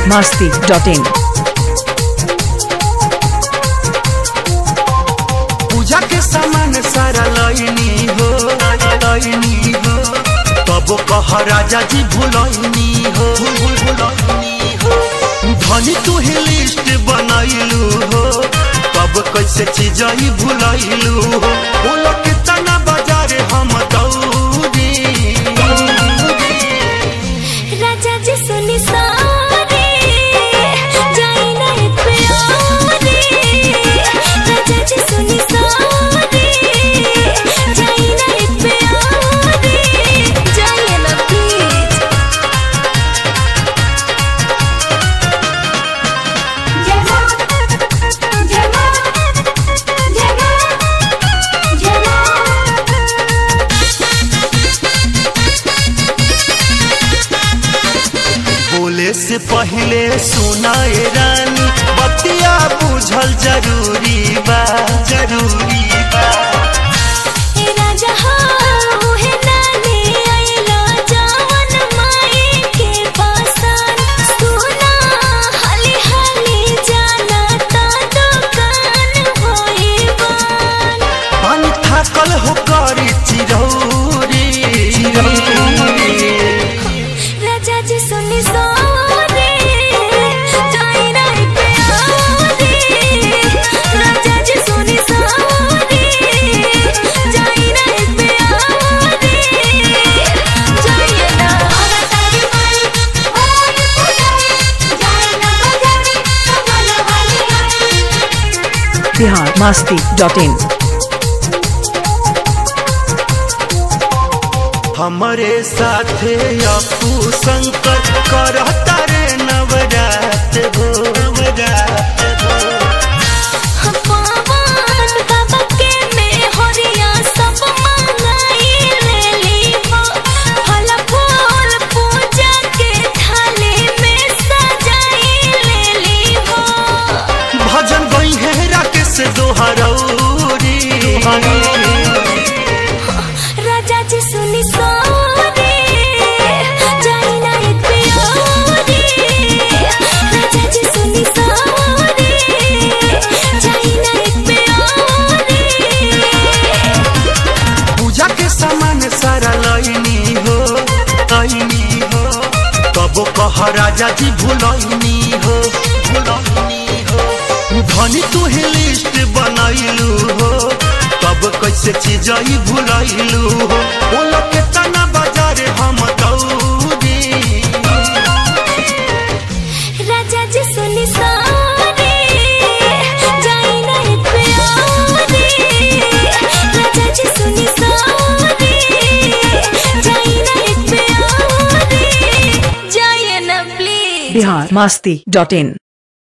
masti.in. पूजा के सामान सारा लईनी हो लईनी हो तब कह राजा जी भुलैनी हो भूल भुलैनी हो धनी तू ही लिस्ट बनैलू हो तब कैसे चीज ही भुलैलू हो बोलो कितना बाजार हम दौड़ी राजा जी सुनी सारे जाई ना प्यारे राजा जी सुनी सारे जाई ना प्यारे जाई ना प्लीज जय मां जय मां जय मां जय मां बोले से पहले सुनाए रानी बतिया बुझल जरूरी बा जरूरी बा ए राजा हो हे नानी आइला जावन माई के पासन सुना हाली हाली जाना ता दुकान होई बन पानी थाकल हो करी चिरौरी राजा जी सुनी सोरे जाई ना प्यारे राजा जी सुनी सोरे जाई ना प्यारे जाई ना तारी माई ओए पुजारी जाई ना बजारी कमल वाली Bihar masti.in. हमरे साथे अपू शंकर करता रे नवरात हो नवरात हो पावन बाबा के में हरिया सब मंगाई ले लीहो फल फूल पूजा के थाली में सजाई ले लीहो भजन गई है राकेश दोहरौरी राजा जी सुनी सोरे जाई ना प्यारे राजा जी सुनी सोरे जाई ना प्यारे पूजा के सामान सारा लईनी हो लईनी हो तब कह राजा जी भुलैनी हो भुलैनी हो धनी तू ही लिस्ट बनैलू हो तब कैसे चीज ही भुलैलू हो बोलो कितना बाजार हम दौड़ी राजा जी सुनी सारे जाई ना प्यारे राजा जी सुनी सारे जाई ना प्यारे जाई ना प्लीज Bihar masti.in.